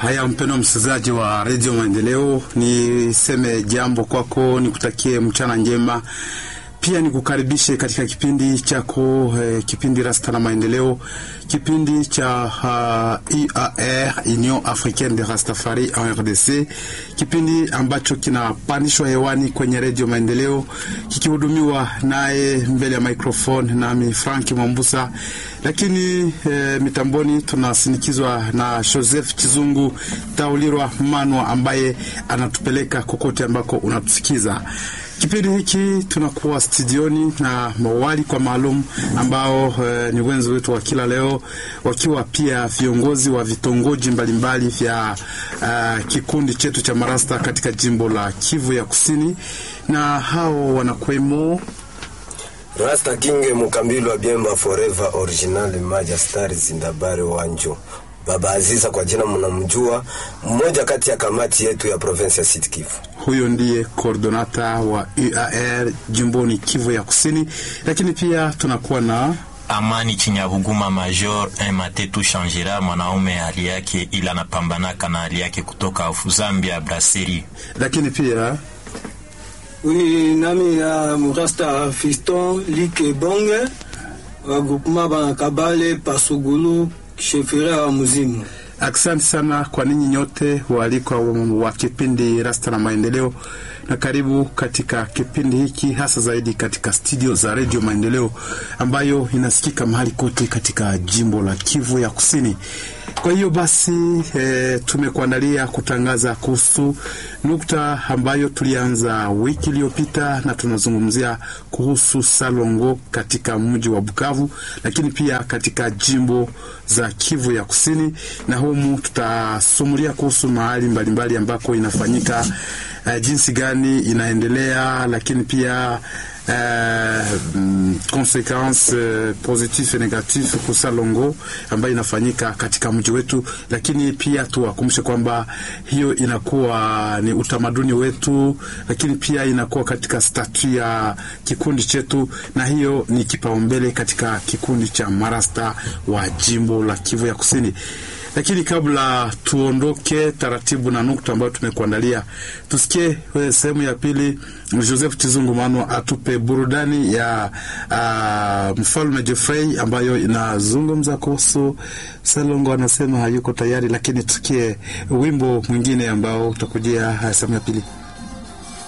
Haya, mpendwa msikilizaji wa redio Maendeleo, niseme jambo kwako, nikutakie mchana njema, pia nikukaribishe katika kipindi chako eh, kipindi Rasta na Maendeleo, kipindi cha uh, UAR Union Africaine de Rastafari en RDC, kipindi ambacho kinapandishwa hewani kwenye redio Maendeleo kikihudumiwa naye mbele ya microphone nami Frank Mwambusa, lakini eh, mitamboni tunasinikizwa na Joseph Chizungu Taulirwa Manwa ambaye anatupeleka kokote ambako unatusikiza. Kipindi hiki tunakuwa studioni na mawali kwa maalum ambao eh, ni wenzi wetu wa kila leo, wakiwa pia viongozi wa vitongoji mbalimbali vya uh, kikundi chetu cha marasta katika jimbo la Kivu ya Kusini, na hao wanakwemo Rasta Kinge Mukambilwa Biemba Forever Original Maja Star Zindabare Wanjo Baba Aziza kwa jina mnamjua, mmoja kati ya kamati yetu ya province ya Sud Kivu. Huyo ndiye koordonata wa UAR jimboni Kivu ya Kusini, lakini pia tunakuwa na Amani Chinyabuguma Major Matetu Shangira, mwanaume hali yake ila anapambanaka na hali yake kutoka Zambia Brasserie. lakini pia Oui, nami ya Murasta Fiston Like Bonge wa groupement Banakabale Pasugulu shefera wa Muzimu. Asante sana kwa ninyi nyote waalikwa wa kipindi Rasta na Maendeleo, na karibu katika kipindi hiki, hasa zaidi katika studio za Redio Maendeleo ambayo inasikika mahali kote katika jimbo la Kivu ya Kusini. Kwa hiyo basi e, tumekuandalia kutangaza kuhusu nukta ambayo tulianza wiki iliyopita, na tunazungumzia kuhusu Salongo katika mji wa Bukavu, lakini pia katika jimbo za Kivu ya Kusini, na humu tutasumulia kuhusu mahali mbalimbali ambako inafanyika uh, jinsi gani inaendelea, lakini pia uh, mm, consequence uh, positif et negatif kwa Salongo ambayo inafanyika katika mji wetu, lakini pia tuwakumbushe kwamba hiyo inakuwa ni utamaduni wetu, lakini pia inakuwa katika statu ya kikundi chetu, na hiyo ni kipaumbele katika kikundi cha marasta wa jimbo la Kivu ya Kusini. Lakini kabla tuondoke taratibu na nukta ambayo tumekuandalia, tusikie sehemu ya pili. Joseph Chizungu Manwa atupe burudani ya uh, mfalme Jeffrey ambayo inazungumza kuhusu Salongo. Anasema hayuko tayari, lakini tusikie wimbo mwingine ambao utakujia sehemu ya pili.